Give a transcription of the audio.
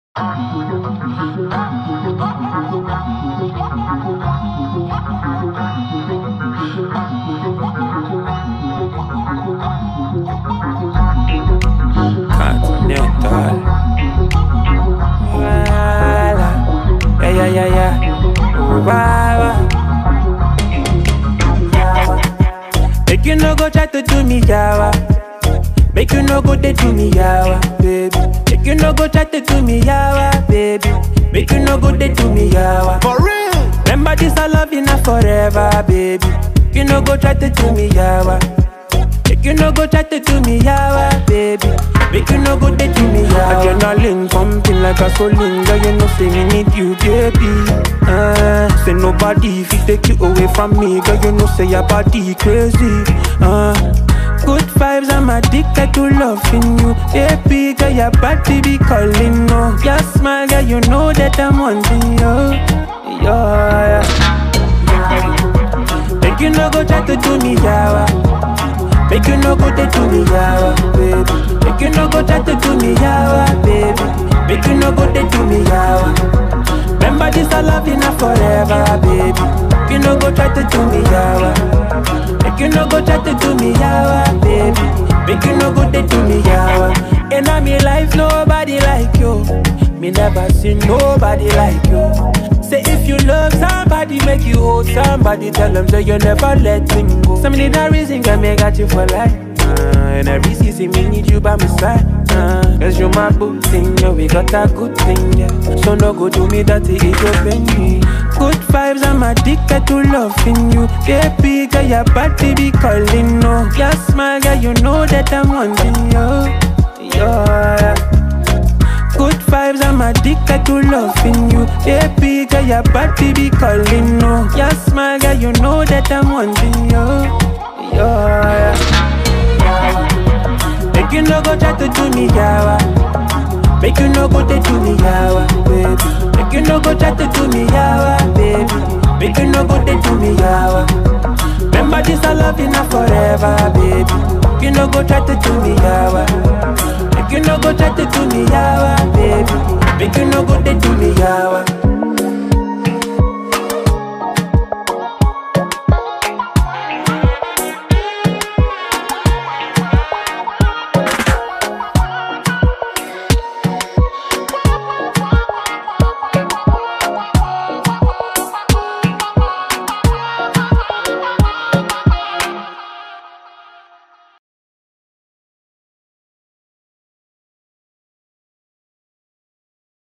Continental. Voilà. Yeah, yeah, yeah, yeah. Wow. Make you no go try to do me yawa. Make you no go they do me yawa, baby. Make you no go try to do me yawa, baby. Make you no go they do me yawa. For real. Remember this I love you now forever, baby. You no go try to do me yawa. Make you no go try to do me yawa, baby. Make you no go they do me yawa. Adrenaline pumping like a gasoline, girl. You know say me need you, baby. Uh, say nobody if you take you away from me, girl. You know say your body crazy. Uh, good vibes, I'm addicted to loving you, baby. Girl, your body be calling, no. Your smile, girl, you know that I'm wanting you. Yeah, yeah. Make you no go try to do me yawa. Make you no go they do me yawa, baby. Make you no go try to do me yawa, baby. Make you no go they do me yawa. Remember this I love you now forever, baby. Make you no go try to do me yawa. Make you no go try to do me yawa, baby. Make you no go they do me yawa. In all me life nobody like you. Me never seen nobody like you. Say if you love somebody, make you hold somebody. Tell them say you never let him go. Some need a reason can make got you for life. Uh, and every season me need you by my side. Uh, Cause you my good thing, yeah, we got a good thing, yeah. So no go do me dirty, it open me. Good vibes, I'm addicted to loving you. Baby, girl, your body be calling, no. Your smile, girl, you know that I'm wanting you. Yeah. Good vibes, I'm addicted to loving you. Baby, girl, your body be calling, no. Your smile, girl, you know that I'm wanting you. Yeah. Make you no go try to do me yawa. Make you no go they do me yawa, baby. Make you no go try to do me yawa, baby. Make you no go they do me yawa. Remember this I love you now forever, baby. Make you no go try to do me yawa. Make you no go try to do me